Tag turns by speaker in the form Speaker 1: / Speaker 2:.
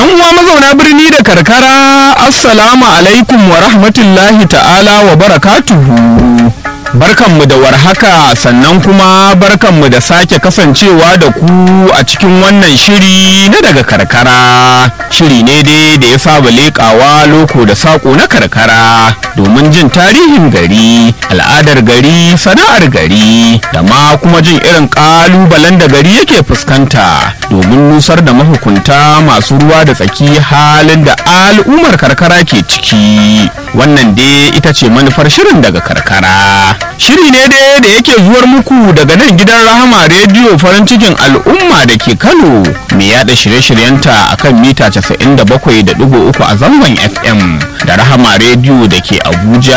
Speaker 1: 'yan uwa mazauna birni da karkara assalamu alaikum wa rahmatullahi ta'ala wa barakatuhu barkanmu da warhaka sannan kuma barkanmu da sake kasancewa da ku a cikin wannan shiri na daga karkara shiri ne dai da ya saba leƙawa loko da saƙo na karkara domin jin tarihin gari al'adar gari sana'ar gari da ma kuma jin irin ƙalubalen da gari yake fuskanta domin nusar da mahukunta masu ruwa da tsaki halin da al'ummar karkara ke ciki wannan dai ita ce manufar shirin daga karkara shiri ne dai da yake zuwar muku daga nan gidan rahama rediyo farin cikin al'umma da ke kano mai yada shirye-shiryenta a kan mita 97.3 a zangon fm da rahama rediyo da ke abuja